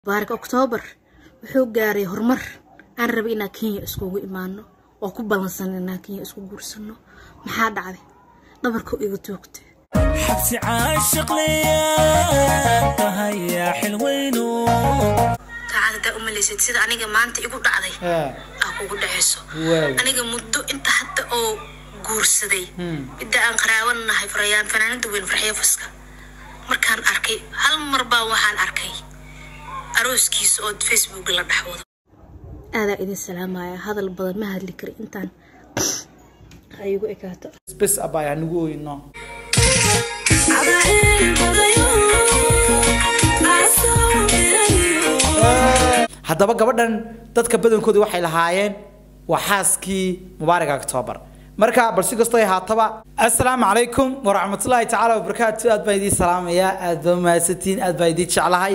baarak oktoobar wuxuu gaaray horumar aan rabay inaan kenya iskugu imaano oo ku ballansan inaan kenya isku guursano maxaa dhacday dhabarka iga toogta xabsi caashiqleyaa tahayaa xilweyno taacad hadaa u malaysid sida aniga maanta igu dhacday aa kugu dhacayso aniga muddo inta hadda oo guursaday midda aan qaraaban nahay farayaan fanaanada weyn farxiyo faska markaan arkay hal mar baa waxaan arkay arooskiisa oo facebook la dhexwado aadaa idin salaamaya hadal badan ma hadli kari intaan ha igu ekaato bes abay anigu oyno haddaba gabadhan dadka badankooda waxay lahaayeen waa xaaskii mubaaraka octoobar marka bal si kastoo ay haataba assalaamu calaykum waraxmatullaahi tacaala wabarakaatu aad baan idiin salaamayaa aad baa mahadsantihiin aad baan idiin jeclahay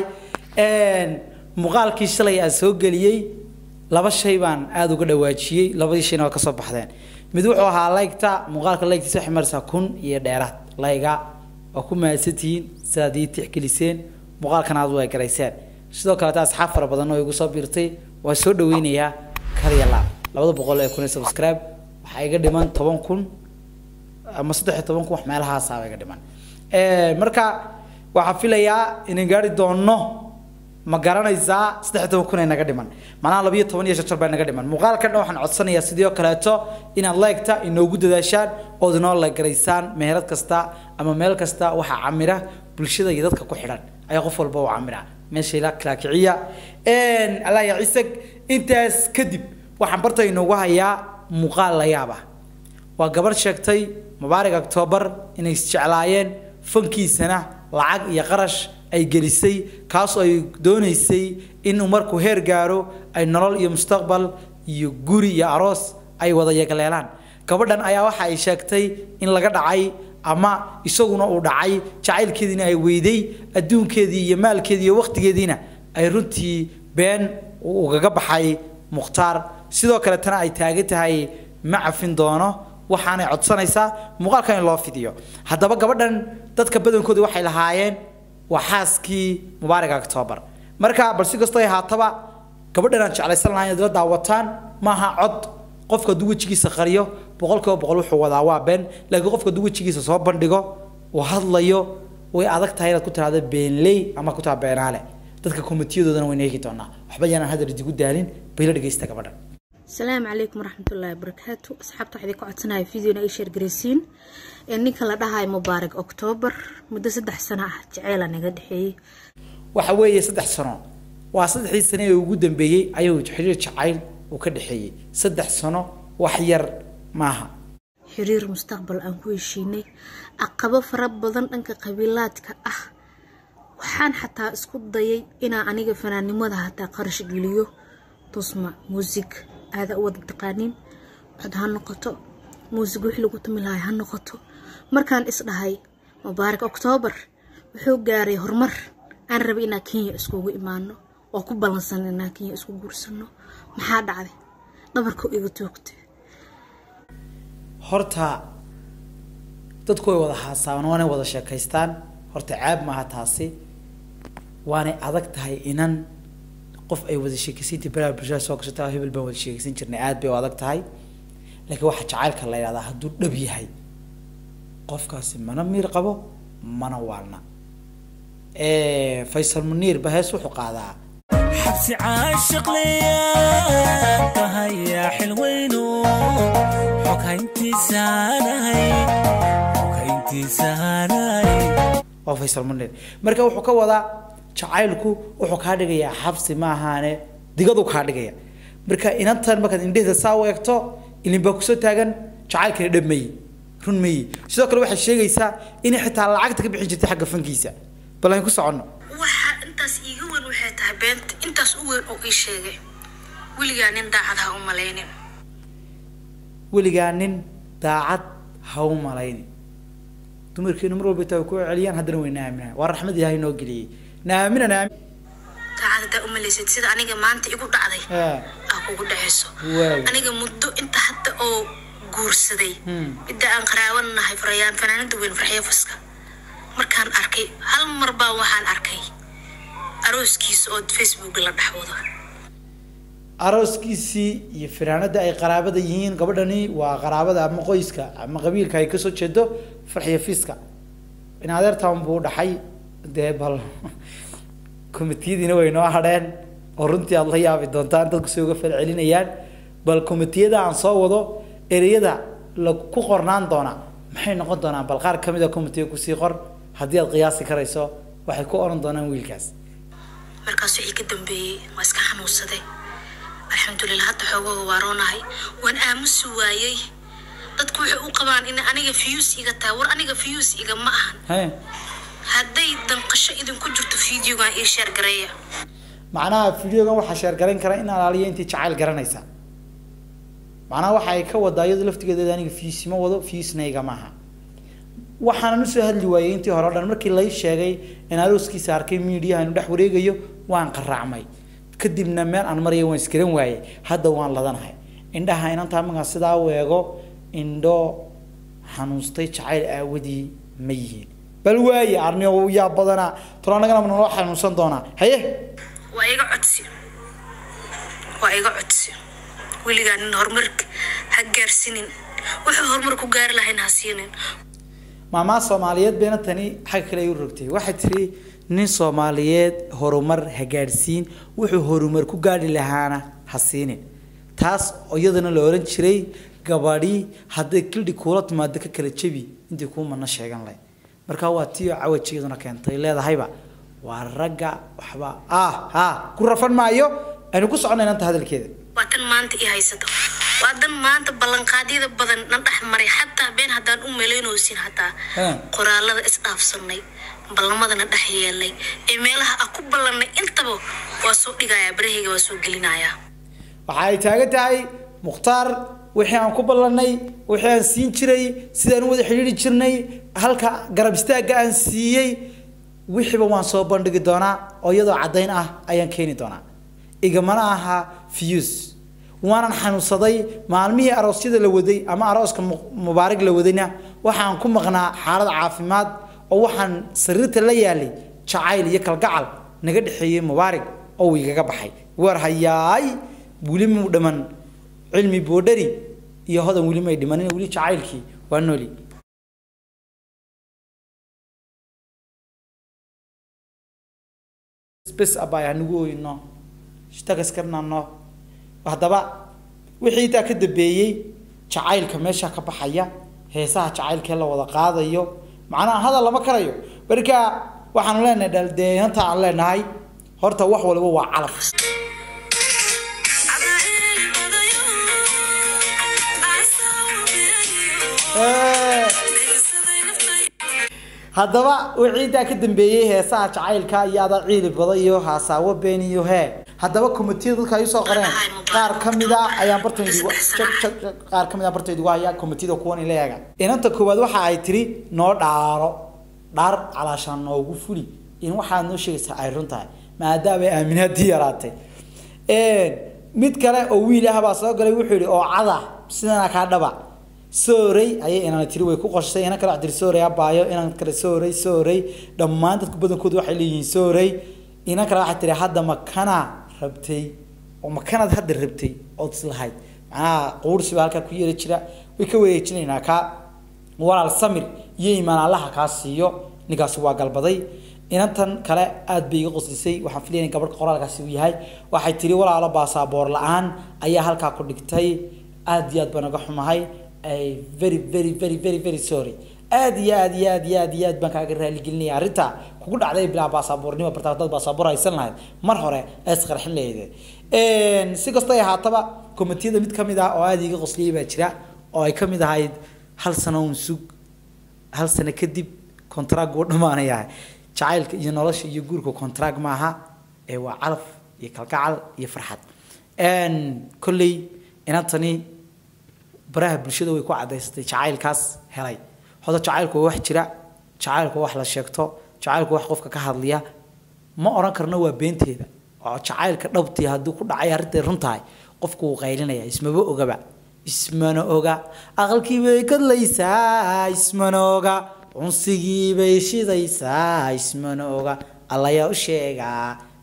muuqaalkii shalay aan soo geliyey laba shay baan aada uga dhawaajiyey labadii shayna waa kasoo baxdeen mid wuxuu ahaa laygta muuqaalka laygtiisa waxay maraysaa kun iyo dheeraad layga waa ku mahadsantihiin sidaad ii tixgeliseen muuqaalkan aad u egarayseen sidoo kaleeta asxaab fara badan oo igu soo biirtay waa soo dhaweynayaa kaliya laab labada boqol ee kun ee subscribe waxaa iga dhiman toban kun ama saddex iyo toban kun wax meelahaasaaba iga dhiman marka waxaa filayaa inaan gaari doono ma garanaysaa saddex iyo toban kun ee naga dhiman macnaha labiyo toban iyo shan baa naga dhiman muuqaalkan dhan waxaan codsanayaa sidoo kaleeto inaad leegta inoogu dadaashaan ood inoo leegaraysaan meherad kasta ama meel kasta waxaa camira bulshada iyo dadka ku xidhan ayaa qof walba u camira meesha ila kalaakiciya allah ya ciisag intaas kadib waxaan barta inoogu hayaa muuqaal la yaab ah waa gabarh sheegtay mubaarak octoobar inay isjeclaayeen fankiisana lacag iyo qarash ay gelisay kaasoo ay doonaysay inuu markuu heer gaaro ay nolol iyo mustaqbal iyo guri iyo aroos ay wada yegleelaan gabadhan ayaa waxa ay sheegtay in laga dhacay ama isaguna uu dhacay jacaylkeediina ay weyday adduunkeedii iyo maalkeedii iyo waqtigeediina ay runtii been ugaga baxay mukhtaar sidoo kale tana ay taagan tahay ma cafin doono waxaanay codsanaysaa muuqaalkan in loo fidiyo haddaba gabadhan dadka badankooda waxay lahaayeen waa xaaskii mubaaraka octoobar marka bal si kastoo ay haataba gabadhan aan jeclaysan lahayn inaad la daawataan maaha cod qofka hadduu wejigiisa qariyo boqolkiiba boqol wuxuu wadaa waa been laakiin qofka hadduu wejigiisa soo bandhigo uu hadlayo way adag tahay inaad ku tiraahdo beenley ama ku tiraahdo beenaale dadka komitiyadoodana wayna eegi doonaa waxba yaanaan hadal idigu daalin bayla dhegeysta gabadhan asalaamu calaykum waraxmatullaahi wabarakaatu asxaabta waxaa idin ku codsanaya videona ay sheer garaysiin ninka la dhahayo mubaarak octoobar muddo saddex sano ah jaceyla naga dhexeeyey waxa weeye saddex sano waa saddexdii sano ee ugu dambeeyey ayuu xiriir jacayl uu ka dhexeeyey saddex sano wax yar maaha xiriir mustaqbal aan ku heshiinay caqabo fara badan dhanka qabiilaadka ah waxaan xataa isku dayay inaa aniga fanaannimada hataa qarash geliyo tusma muusig aada u wada taqaaniin cod ha noqoto muusig wixii lagu tumi lahay ha noqoto markaan isdhahay mubaarak oktoobar wuxuu gaaray horumar aan rabay inaan kenya iskugu imaano oo ku ballansan inaan kenya isku guursano maxaa dhacday dhabarka iga toogta horta dadku way wada haasaaban waanay wada sheekaystaan horta caab maaha taasi waanay adag tahay inan qof ay wada sheekaysantii baraha bulshada soo gashata hebel baan wada sheekaysan jirnay aad bay u adag tahay laakiin waxaa jacaylka la yidhahdaa hadduu dhab yahay qofkaasi mana miir qabo mana waalna faysal muniir ba hees wuxuu qaadaa xabsi caashiqleyaa tahayaa xilweyno xoghayntiisaanahay xoghayntiisaanahay waa faysal muniir marka wuxuu ka wadaa jacaylku wuxuu kaa dhigayaa xabsi ma ahaane digadu kaa dhigaya marka inantan markaad indhehda saa u eegto ilin baa kusoo taagan jacaylkana dhab mayi run mayi sidoo kale waxay sheegaysaa inay xitaa lacagta ka bixin jirtay xagga fankiisa bal aan ku soconno waxaa intaas iiga weyn waxay tahay beenta intaas u weyn oo ii sheegay weligaa nin daacad ha u malaynin weligaa nin daacad ha u malayni dumarkeenu mar walba taa ku celiyaan haddana way naaminaan waa raxmad ilaahay noo geliyey naamina naamin daacad hadaa u malaysid sida aniga maanta igu dhacday Ah, aa kugu dhacayso Waay. aniga muddo inta hadda oo guursaday midda aan qaraaban nahay farayaan fanaanada weyn farxiyo faska markaan arkay hal mar baa waxaan arkay arooskiisa oo facebook la dhex wado arooskiisii iyo firaanada ay qaraabada yihiin gabadhani waa qaraabada ama qoyska ama qabiilka ay kasoo jeedo farxiyo fiiska in adeertan buu dhaxay dee bal komitiyadiina way noo hadheen oo runtii aada la yaabi doontaan dadku si uga falcelinayaan bal komitiyada aan soo wado ereyada la ku qornaan doona maxay noqon doonaan bal qaar kamid a komitiga kusii qor haddii aad qiyaasi karayso waxay ku oran doonaan wiilkaas markaas wixii ka dambeeyey waa iska xanuunsaday alxamdulilah hadda xoogaga waaroonahay waan aamusi waayey dadku waxay u qabaan in aniga fiyuus iga tahay war aniga fiyuus iga ma ahan he hadday danqasho idinku jirto fideogan ii sheer gareeya macnaha videogan waxaa sheergarayn kara in alaaliya intii jacayl garanaysa macnaha waxa ay ka wadaa iyadu laftigeeda aniga fiis ma wado fiisnayga maaha waxaanan usoo hadli waayey intii hore o dhan markii lay sheegay in arooskiisa arkay miidiyaha inu dhex wareegayo waan qaraacmay kadibna meel aan maraya waan iskaran waayey hadda waan ladanahay indhaha inantaa markaa sidaa weego indho xanuunstay jacayl aawadii ma yihiin bal waaye arniyo yaa badanaa tolaanagana ma naloo xanuunsan doonaa haye waa iga codsi waa iga codsi weligaa nin horumarka ha gaarsiinin wuxuu horumar ku gaari lahayn ha siinin maamaa soomaaliyeed bayna tani xagga kale ay u rogtay waxay tiri nin soomaaliyeed horumar ha gaadhsiin wuxuu horumar ku gaadhi lahaana ha siinin taas oo iyadana la oran jiray gabadhi hadday kildhi kuula timaado ka kala jebi intii kuu mana sheegan lahay markaa waa tii oo cawajeeduna keentay leedahayba waa ragga waxba ah ha ku rafan maayo aynu ku soconay inanta hadalkeeda waa tan maanta i haysato waa dan maanta ballanqaadyada badan na dhex maray xataa been haddaan u malaynoosin hataa Haa. qoraalada isdhaafsanay ballamadana dhex yeelnay ee meelaha ah ku ballannay intaba waa soo dhigayaa barahayga waa soo gelinayaa waxa ay taagan tahay mukhtaar wixii aan ku ballanay wixii aan siin jiray sidaan u wada xidhiidhi jirnay halka garab istaagga aan siiyey wixiiba waan soo bandhigi doonaa oo iyadoo caddayn ah ayaan keeni doonaa igamana aha fiyus waanan xanuunsaday maalmihii aroosyada la waday ama arooska mu- mubaarig la wadayna waxaan ku maqnaa xaalad caafimaad oo waxaan sariirta la yaalay jacayl iyo kalgacal naga dhexeeyey mubaarig oo uu igaga baxay war hayaay weli muu dhiman cilmi boodhari iyo hodan weli may dhimanin weli jacaylkii waa nooli bes abay hanagu oyno shtagaskarnano haddaba wixii intaa ka dambeeyey jacaylka meesha ka baxaya heesaha jacaylkee la wada qaadayo macnaha hadal lama karayo marka waxaanu leenahay dhaldeeyanta aan leenahay horta wax waliba waa calaf Eh. haddaba wixii intaa ka dambeeyey heesaha jacaylka iyo ada ciili bada iyo haasaawo been iyo hee haddaba komitiyada dadka ay usoo qoreen qaar kamida ayaan bartaydigu qaar kamid a bartaydigu haya komitiyada kuwan ila eega inanta koowaad waxa ay tiri noo dhaaro dhaar calaashaan noogu fuli in waxaad noo sheegaysaa ay run tahay maadaama ay aaminaadii yaraatay mid kale oo wiil ah baa soo galay wuxuu yidhi oo cada sidana kaa dhaba sooray ayay inaan tiri way ku qorshay inan kale wax tiri sooray abaayo inan kale sooray sooray dhammaan dadku badankoodu waxay leeyihiin sooray inan kale waxay tiri hadda makana rabtay oo makanaad hadda rabtay ood islahayd macnaha quursi baa halkaa ku yeeri jira way ka wareejinaynaa kaa walaal samir iyo imaan allaha kaa siiyo ninkaasi waa galbaday inantan kale aad bay iga qoslisay waxaan filaya in gabadh qoraalkaasi uu yahay waxay tiri walaalo baasaboor la-aan ayaa halkaa ku dhigtay aad iyo aad baan uga xumahay ay very very very very very sorry aad iyo aad iyo aad iyo aad iyo aad baan kaaga raaligelinaya arrinta kugu dhacday bilaa baasaboornimo bartaa dad baasaboor haysan lahayd mar hore ee isqarxin lahayd si kastoo ay ahaataba komitiyada mid kamid ah oo aada iga qosliyay baa jira oo ay kamid ahayd hal sano un sug hal sano kadib contract uu dhamaanayaa jacaylka iyo nolosha iyo guurka contract maaha ee waa calaf iyo kalgacal iyo farxad kolley inantani baraha bulshada way ku cadaysatay jacaylkaas helay hoda jacaylku waa wax jira jacaylku waa wax la sheegto jacaylku wax qofka ka hadliya ma oran karno waa beenteeda oo jacaylka dhabtii haddii ku dhacay arrintay run tahay qofku wuu qaylinaya ismaba ogaba ismana oga aqalkii bay kadlaysaa ismana oga cunsigii bay shidaysaa ismana oga allayaa u sheegaa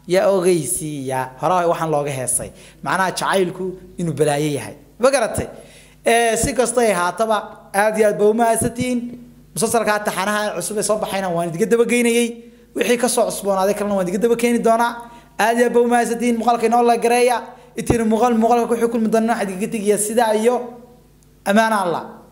yaa ogeysiiya horaa waxaan looga heesay macnaha jacaylku inuu balaayo yahay ma garatay ee si kastoo ay haataba aad iyo aad ba umahadsantihiin musalsalkaa taxanaha cusub ee soo baxayna waan idiga dabageynayey wixii kasoo cusboonaaday kalena waan idiga daba keeni doonaa aad iyo aad ba umahadsantihiin muuqaalka inoo la gareeya intiina muuqaal muuqaalka ku xukulmi doona waxaa idiga tegayaa sidaa iyo ammaan allah